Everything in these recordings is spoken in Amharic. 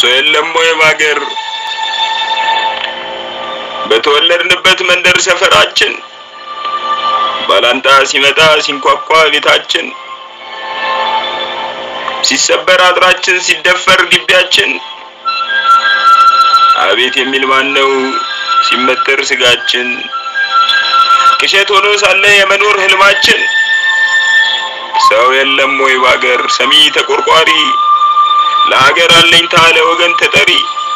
ሰው የለም ወይ ባገር በተወለድንበት መንደር ሰፈራችን ባላንጣ ሲመጣ ሲንኳኳ ቤታችን ሲሰበር አጥራችን ሲደፈር ግቢያችን አቤት የሚል ማን ነው ሲመተር ስጋችን ቅዠት ሆኖ ሳለ የመኖር ህልማችን ሰው የለም ወይ ባገር ሰሚ ተቆርቋሪ ለሀገር አለኝታ ለወገን ተጠሪ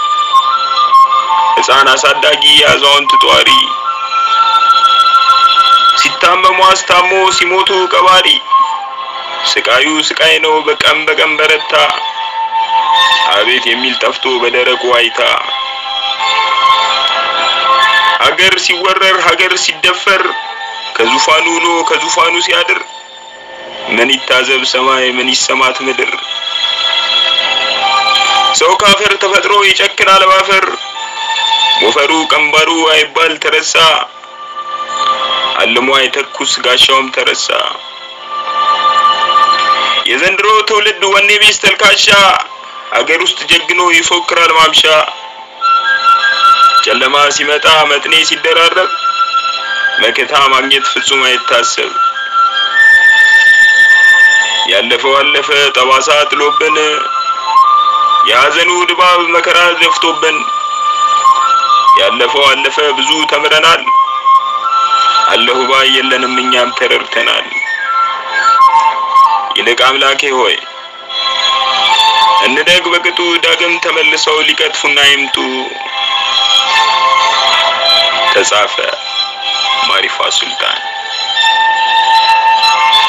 ሕፃን አሳዳጊ አዛውንት ጧሪ ሲታመሙ አስታሞ ሲሞቱ ቀባሪ ስቃዩ ስቃይ ነው በቀን በቀን በረታ አቤት የሚል ጠፍቶ በደረቁ ዋይታ ሀገር ሲወረር ሀገር ሲደፈር ከዙፋኑ ውሎ ከዙፋኑ ሲያድር ምን ይታዘብ ሰማይ ምን ይሰማት ምድር ሰው ካፈር ተፈጥሮ ይጨክናል ባፈር ሞፈሩ ቀንበሩ አይባል ተረሳ አልሞ አይተኩስ ጋሻውም ተረሳ የዘንድሮ ትውልድ ወኔ ቢስ ተልካሻ ሀገር ውስጥ ጀግኖ ይፎክራል ማምሻ ጨለማ ሲመጣ መጥኔ ሲደራረብ መከታ ማግኘት ፍጹም አይታሰብ ያለፈው አለፈ ጠባሳ ጥሎብን የሀዘኑ ድባብ መከራ ዘፍቶብን ያለፈው አለፈ ብዙ ተምረናል አለሁ ባይ የለንም እኛም ተረድተናል ይልቅ አምላኬ ሆይ እንደግ በቅጡ ዳግም ተመልሰው ሊቀጥፉና ይምጡ ተጻፈ ማሪፋ ሱልጣን